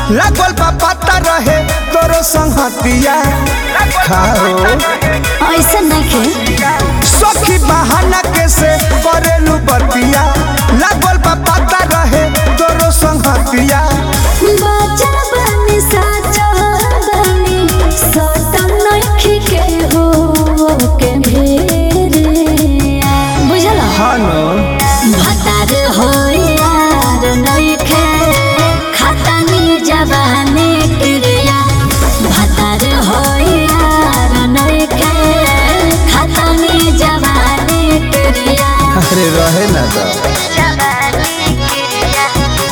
लागल बा पता रहे तोरो संगतिया खाओ ऐसा नहीं सखी बहाना कैसे करेलू बतिया लागल बा पता रहे तोरो संगतिया बाजा बनी साचा बनी सतम नखी के हो के भेरे बुझल हानो भतार हो यार नइखे खतनी जवानी क्रिया भतार हो यार नइखे खतनी जवानी क्रिया अरे रहे ना तो जवानी क्रिया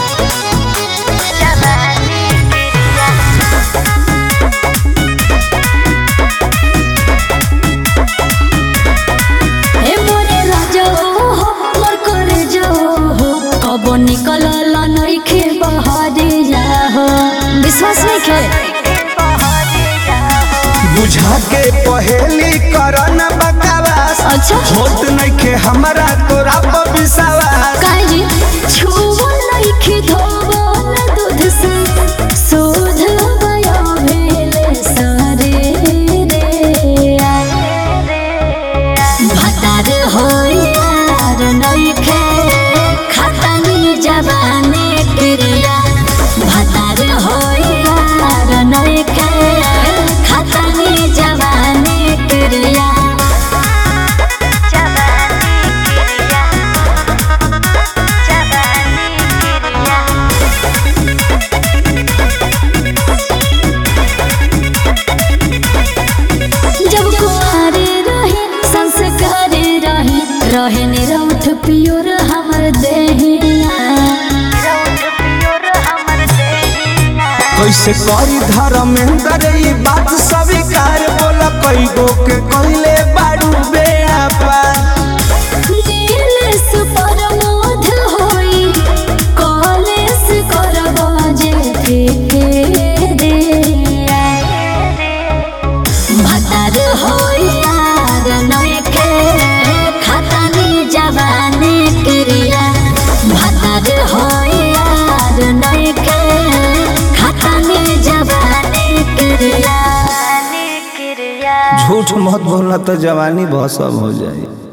जवानी क्रिया ए मोरे राजो हो मोर करे जो हो कब निकल नइखे बहरे जा हो विश्वास नहीं के बुझा के पहेली करन बकवास अच्छा होत नइखे हमरा तोरा पर विश्वास काहे जी छुवो नइखे धोबो न दूध से शोध भयो भेले सारे रे भतार हो यार नइखे खतनी जवानी क्रिया भतार हो यार नइखे खतनी जवानी क्रिया जब कुआरे रहे संस्कार रहे रहे निरौठ पियोर हमर देहिया कैसे करी धर्मेंद्र ई बात स्वीकार बोला कई गो के कहले बारू बेआपा नीलेश परमोध होई कॉलेज करबो जे ठेके रे भतार होई यार नइखे खतनी जवानी क्रिया भतार होई यार नइखे खतनी जवानी क्रिया झूठ मत बोलना तो जवानी बहुत सब हो जाए